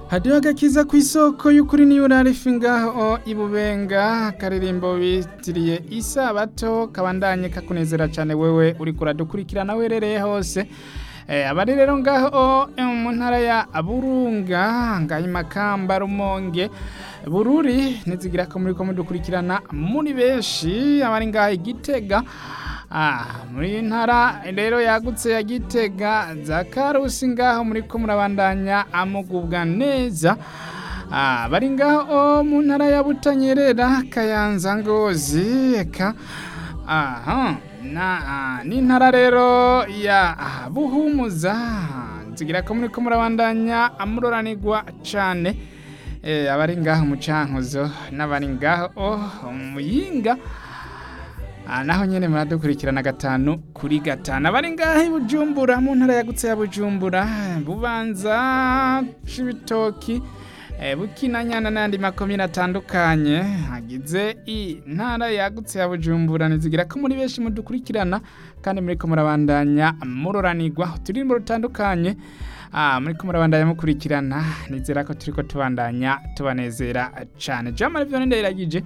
hadiho agakiza ku isoko y'ukuri niyo urarifi ngaho ibubenga akaririmbo bitiriye isabato kabandanye kakunezera cyane wewe uri kuradukurikirana werereye hose Eh, abari rero ngaho eh, mu ntara ya burunga ngaho makamba rumonge bururi nizigira ko muri ko mudukurikirana muri benshi abari ngaho igitega Ah, muri ntara rero yagutse ya gitega za karusi ngaho muri ko murabandanya amugubwa neza Ah, bari ngaho mu ntara ya butanyerera kayanza ngozi eka aha na ah, n'intara rero ya ah, buhumuza nzigira ko muri ko murabandanya amuroranirwa cane eh, abari ngaho mu cankuzo n'abari ngaho oh, muyinga Ah, naho nyene muradukurikirana gatanu kuri gatanu abari ngaho i bujumbura mu ntara yagutse ya bujumbura bubanza cibitoki eh, bukinanyana n'andi makomine atandukanye hagize i ntara yagutse ya bujumbura nizigira ko muri benshi mudukurikirana kandi muriko murabandanya muroranirwa uturirimbo rutandukanye Ah, muriko murabandanya mukurikirana nizera ko turiko tubandanya tubanezera cane jamari vyo ndayiragije